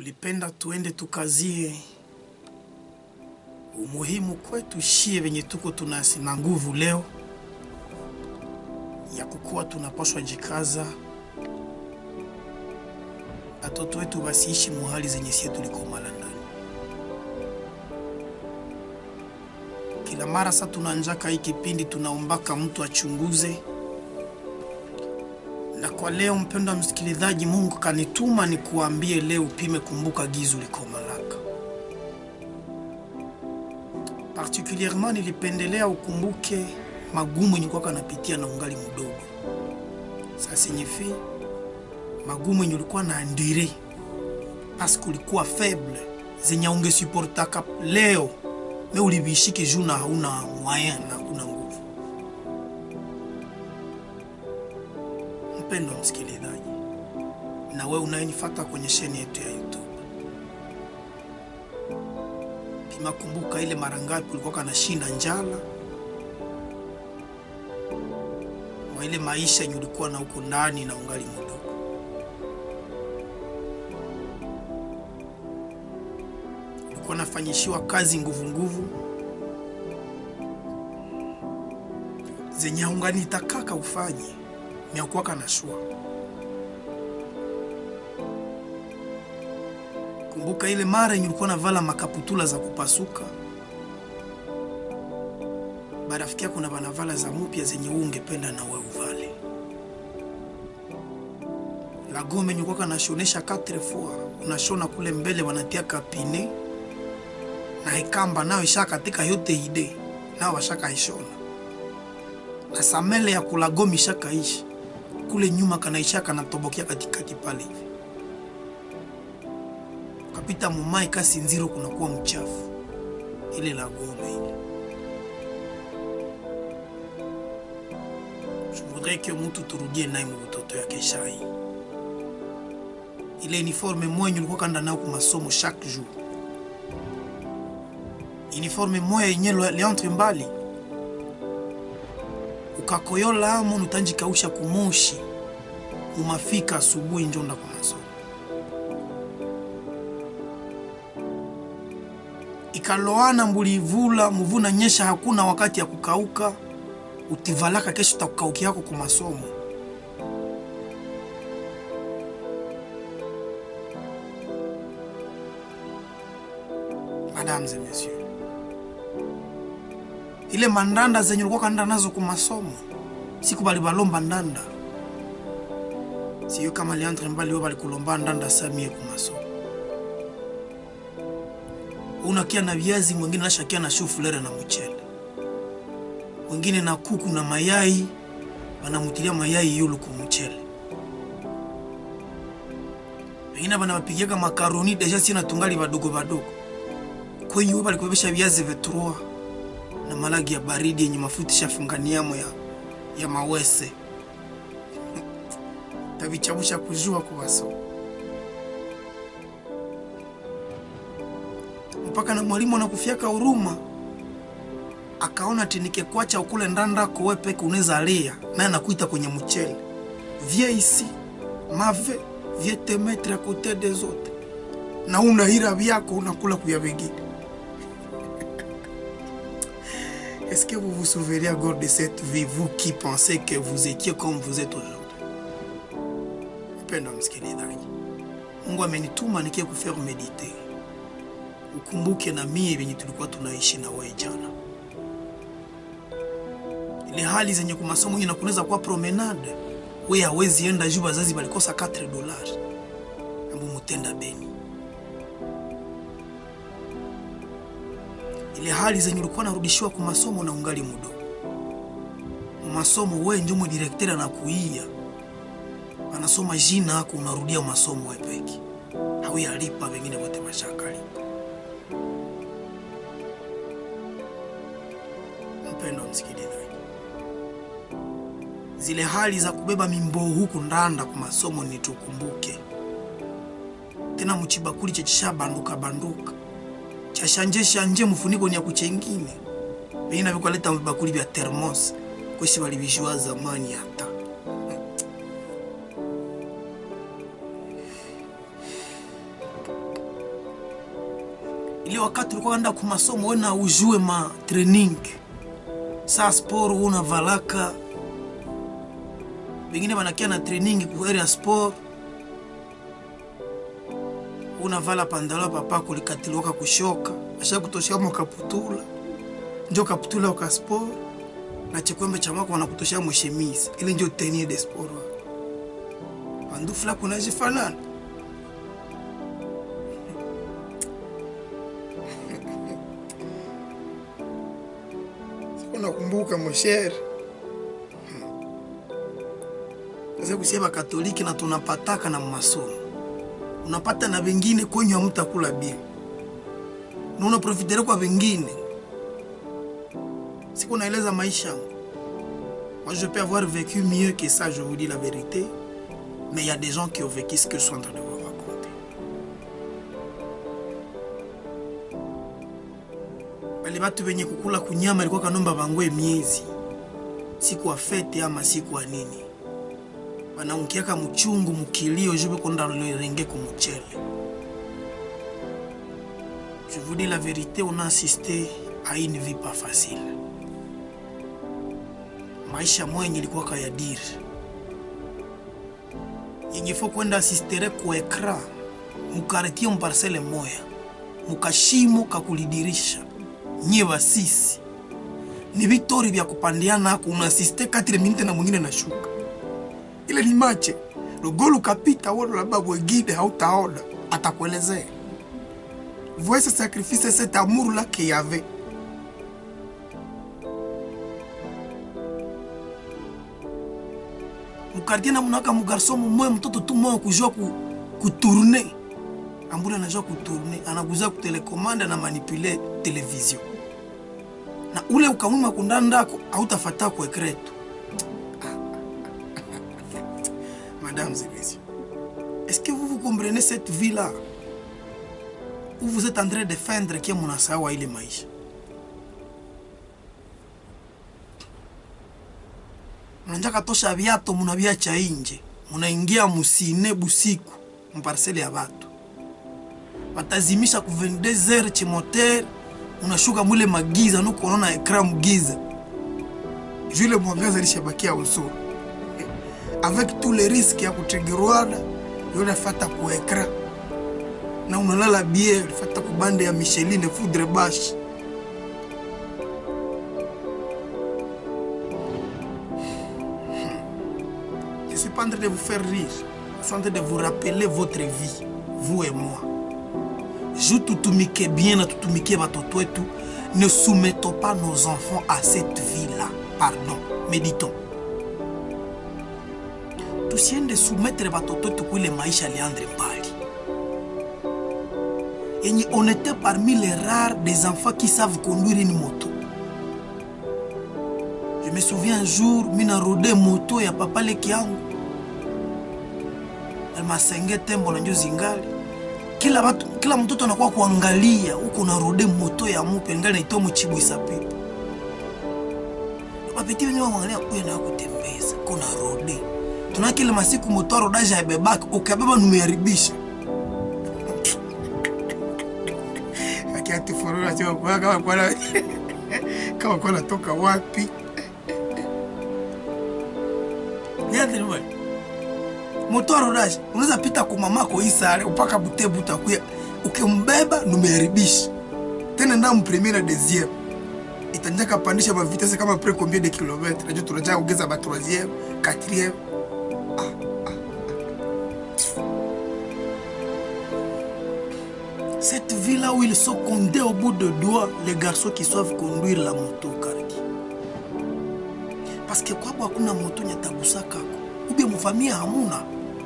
nilipenda tuende tukazie umuhimu kwetu shie venye tuko tunasi na nguvu leo ya kukuwa tunapaswa jikaza, watoto wetu wasiishi muhali zenye sie tulikomala ndani. Kila mara sa tunanjaka hii kipindi tunaombaka mtu achunguze, na kwa leo, mpendwa msikilizaji, Mungu kanituma ni kuambie leo upime, kumbuka gizu likomalaka. Particulierement nilipendelea ukumbuke magumu yenye kwaka napitia na ungali mdogo. Ça signifie magumu yenye ulikuwa na andire paske ulikuwa faible zenye ungesuportaka leo me ulivishike juu na hauna moyen na hakuna nguvu. Mpendwa msikilizaji, na wewe unayenifuata kwenye sheni yetu ya YouTube, pima kumbuka ile mara ngapi ulikuwa kanashinda njala mwa ile maisha yenye ulikuwa na huko ndani na ungali mdogo. Ulikuwa nafanyishiwa kazi nguvu nguvu zenye ungani itakaka ufanye miakuwaka na shua. Kumbuka ile mara yenye ulikuwa navala makaputula za kupasuka barafiki yako na banavala za mupya zenye wewe ungependa na wewe uvale. La gome yenye kwaka nashonesha quatre fois, unashona kule mbele wanatia kapine na ikamba nayo ishaka katika yote ide nao washaka ishona na samele ya kula gome ishaka ishi kule nyuma kanaisha kanatobokea katikati pale hivi kapita mumai kasi nziro kunakuwa mchafu ile la gome ile Je voudrais que mtu turudie naye mubutoto yake shai ile uniforme moya ulikuwa kanda nayo kumasomo chaque jour uniforme moya yenye liantre mbali ukakoyola amo nutanjikausha kumoshi umafika asubuhi njonda kwa masomo ikaloana mbulivula muvuna nyesha hakuna wakati ya kukauka utivalaka kesho takukauki yako ku masomo Mesdames et messieurs, ile mandanda zenye ulikuwa kanda nazo ku masomo siku bali balomba ndanda siyo kama liantre mbali yo balikulomba ndanda samie ku masomo unakia na viazi mwingine nashakia na shufulere na mchele wengine na kuku na mayai banamutilia mayai yulu kumuchele wengine banabapigiaka makaroni deja sina tungali badogo badogo kwenye uba balikubebesha viazi vetrua na malagi ya baridi yenye mafuta shafunganiamo ya, ya mawese tavichamusha kujua kuwaso mpaka na mwalimu anakufiaka huruma akaona tinike kwacha ukule ndanda kowe peke unaweza lia naye anakuita kwenye mchele vie ici mave vie te mettre à côté des autres na unahira vyako unakula kuya vingine Est-ce que vous vous souvenez encore de cette vie, vous qui pensez que vous étiez comme vous êtes aujourd'hui? Mpendwa msikilizaji, Mungu amenituma nikie kufaire medite, ukumbuke na mie venye tulikuwa tunaishi na wewe jana ile hali zenye kumasomo ina kunaweza kuwa promenade, we hawezi enda juu bazazi balikosa 4 dollars ambu mutenda beni. Ile hali zenye ulikuwa narudishiwa ku masomo na ungali mudo masomo, we ndio mwe directeur anakuia anasoma jina yako, unarudia masomo wewe peke hawi alipa, wengine wote bashakalipa. Mpendo msikilizaji zile hali za kubeba mimboo huku ndanda kwa masomo nitukumbuke tena, muchibakuli chechisha banduka banduka chashanje shanje mufuniko ni ya kuchengine vengine vikwaleta vibakuli vya termos kwesi walivishwa zamani hata ile wakati ulikuwa enda ku masomo we na ujue ma training saa sport unavalaka bengine banakia na training ku area sport unavala pandalo papa kulikatiliwaka kushoka asha kutoshea mwakaputula njo kaputula uka sport na chikwembe cha mwako wanakutoshea mweshemizi ile njo tenue de sport wako pandufula kunajifanana nakumbuka moshere sasa kusie bakatoliki na tunapataka na masomo unapata na vengine kwenye hamtakula bia na unaprofitere kwa vengine siku naeleza maisha moi je peux avoir vécu mieux que ça je vous dis la vérité mais il y a des gens qui ont vécu ce que je suis en train de vous raconter bale batu benye kukula kunyama ilikuwa kanomba bangwe miezi siku ya fete ama siku ya nini banamukiaka muchungu mukilio jube konda lorenge kumuchele je vous dis la vérité on a assisté à une vie pas facile maisha mwenye ilikuwa kayadiri yenye fo kwenda asistere ku ekra mukartie muparsele moya mukashimo kakulidirisha nye basisi ni vitori vya kupandiana ako unaasiste 4 minute na mwingine nashuka ile ni mache lugolu ukapita wono labda mwingine hautaona atakuelezea voice sacrifice cet amour là qu'il y avait mukartie na munaka mugarso mumoya mtoto tu moya kujua ku, kutourne ambule anajua kutourne anakuza kutelekomande na manipule television na ule ukamwima kundani ndako hautafata ku ekretu Mesdames et messieurs, est-ce que vous vous comprenez cette vie-là où vous êtes en train de feindre que munasawa ile maisha? Mnanjaka tosha viato munaviacha inje, munaingia musine busiku mparsele ya batu, watazimisha ku 22h chimotere, unashuka mule magiza nuko unaona ekran mugiza, jule mwangaza lishabakia usuru avec tous les risques ya kutegerwana yonafata ku ekra na unalala bie fata kubande ya Micheline foudre bash Je suis pas en train de vous faire rire, je suis en train de vous rappeler votre vie, vous et moi. Je tutumike bien na tutumike batoto wetu, ne soumettons pas nos enfants à cette vie-là. Pardon, méditons. tusiende soumettre batoto wetu kuile maisha liandre mbali yenye on était parmi les rares des enfants qui savent conduire une moto je me souviens un jour mina rode moto ya papa leki yangu almasenge tembo na njo zingali kila batu, kila mtoto anakuwa kuangalia huko na rode moto ya mupe ngali naitoa muchibwisa pepo bapeti wenye wamwangalia huyo na kutembeza kona rode tuna kile masiku motoro daja yabebaki ukabeba numeharibisha akiatifurura kama kwa kama kwa natoka wapi niathiriwe motoro daja unaweza pita kwa mamako isare upaka butebu utakuya ukimbeba numeharibisha tena nda mpremiere deuxième itanjaka pandisha mavitese kama pre combien de kilomètres najua tunajaa ongeza ba troisième quatrième Cette vie-là où ils sont condés au bout de doigts, les garçons qui savent conduire la moto kariki. Parce que kwabo hakuna moto nyatagusa kako. Ubie mfamia hamuna.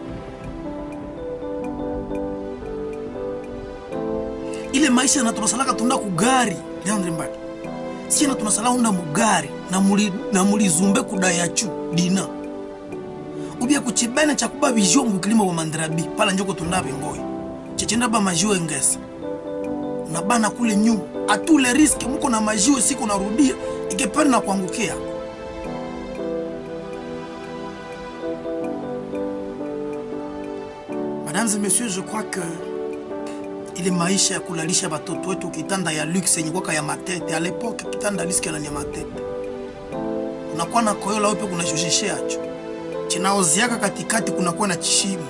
Ile maisha na tunasalaka tunda kugari, Leandre Mbaki. Si na tunasala unda mugari na muli na mulizumbe kudayachu dina. Ubie kuchibene cha kuba vision mukilima wa mandrabi pala njoko tundabe ngoyi chechenda ba majiwe ngesa unabana kule nyuma atule riski muko na majiwe siku narudia ikepari na kuangukia mesdames et messieurs je crois que ile maisha ya kulalisha batoto wetu kitanda ya luxe yenye kwaka ya matete. A l'époque kitanda liske na ya matete, unakuwa na koyola wepe kuna shoshesheacho chinaoziaka katikati, kunakuwa na chishimo.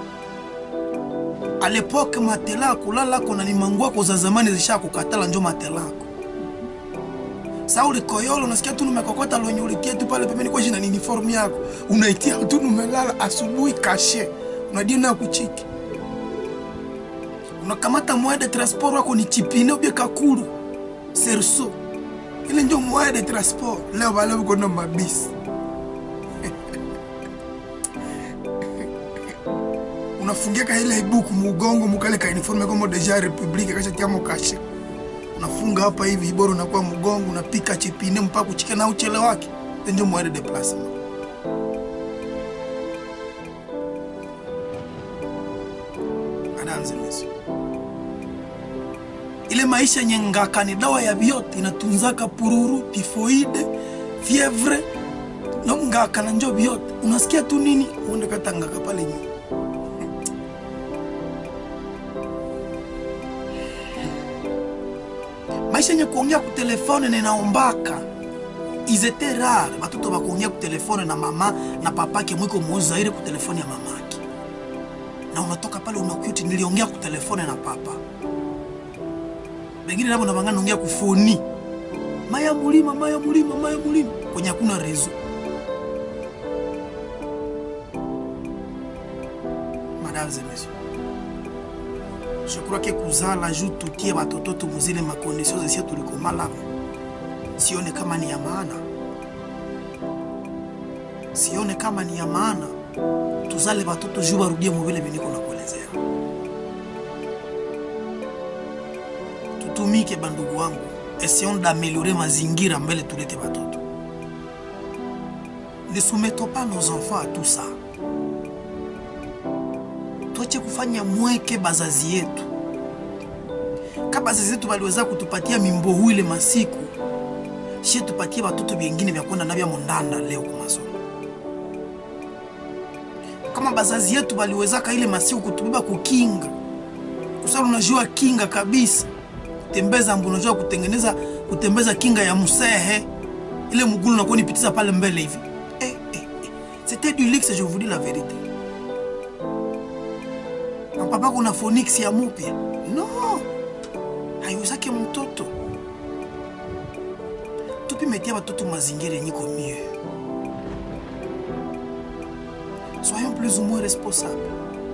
A l'époque matela kulalako na nimangwako za zamani zisha kukatala njo matelako Sa ulikoyola unasikia tu numekokota lwenye ulitia tu pale pembeni kwa jina ni uniform yako. Unaitia tu numelala asubuhi kashe. Unadia na kuchiki. Unakamata moyen de transport wako ni chipine ubie kakuru. Serso. Ile ndio moyen de transport. Leo bale uko na mabisi. Unafungia ka ile ibuku mugongo mukale ka uniform kama deja republique kasha tiamo kashe unafunga hapa hivi bora unakuwa mgongo unapika chipine mpaka kuchika na uchele wake ndio mwende de plasma adanze meso ile maisha nyengaka ni dawa ya vyote inatunzaka pururu tifoide fievre no ngaka na njo vyote unasikia tu nini uende katangaka pale nyuma maisha yenye kuongea kutelefone na inaombaka izete rare batoto bakuongea kutelefone na mama na papake mwiko muzaire kutelefone ya mamake, na unatoka pale unakuti niliongea kutelefone na papa. Bengine nabo na bangana ongea kufoni maya mulima maya mulima maya mulima kwenye hakuna rezo. Mesdames et messieurs je crois que kuzala juu tutie batoto tumuzile makondisio zesie tulikomalamu, sione kama ni ya maana, sione kama ni ya maana tuzale batoto juu barudie muvile viniko na kuelezea. Tutumike bandugu wangu, essayons d'améliorer mazingira mbele tulete batoto. Ne soumettons pas nos enfants à tout ça. Tuache kufanya mweke bazazi yetu. Kama bazazi yetu waliweza kutupatia mimbohu ile masiku, shie tupatie batoto bengine vya kwenda navya mondanda leo kwa masomo. Kama bazazi yetu waliwezaka ile masiku kutubeba kukinga, kusala unajua kinga kabisa, kutembeza mbu, unajua kutengeneza kutembeza kinga ya musehe ile mugulu nakuwa nipitiza pale mbele hivi eh, eh, eh. C'était du luxe, je vous dis la vérité. Na papa kuna phonix ya mupya no, haiwezake mtoto tupimetia batoto mazingira yenye iko mieux. Soyons plus ou moins responsables.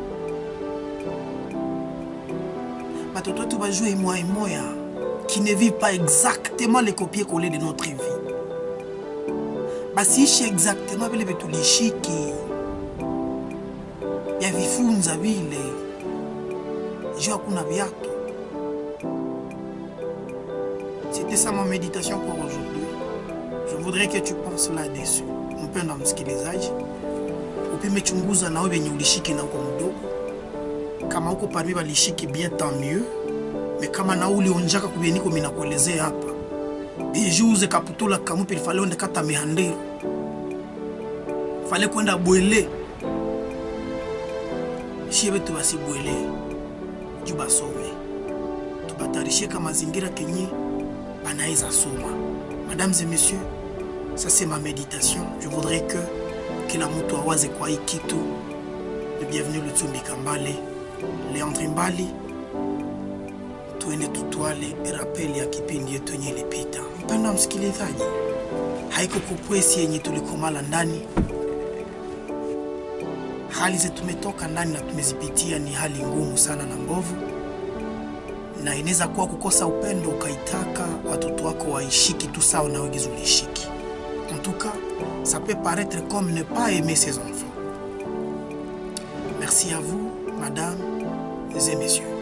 Batoto wetu bajue imoya imoya qui ne vivent pas exactement les copier-coller de notre vie. Basiishi exactement vile vitulishiki ya vifunza vile juu hakuna viatu. C'était ça ma méditation pour aujourd'hui. Je voudrais que tu penses là-dessus. Mpendwa msikilizaji, upimechunguza nawe venye ulishiki na uko mdogo. Kama uko parmi balishiki bien tant mieux, mais kama na ulionjaka kubieniko minakuelezea hapa dejuze kaputula kamupi fale onde kata mihandiro fale kwenda bwele shie betu basibwele juu basome tubatarisheka mazingira kenye banaweza soma. Mesdames et messieurs, ça c'est ma méditation. Je voudrais que kila mtu awaze kwa hii kitu. Le bienvenu Lutsumbi Kambale, Leandre Mbali, tuende tutwale rapeli ya kipindi yetu yenye ilipita. Mpendwa msikilizaji, haiko kukwesi yenye tulikomala ndani hali zetu tumetoka ndani na tumezipitia ni hali ngumu sana na mbovu, na inaweza kuwa kukosa upendo ukaitaka watoto wako waishiki tu sawa na wewe ulishiki. En tout cas, ça peut paraître comme ne pas aimer ses enfants. Merci à vous, madame et messieurs.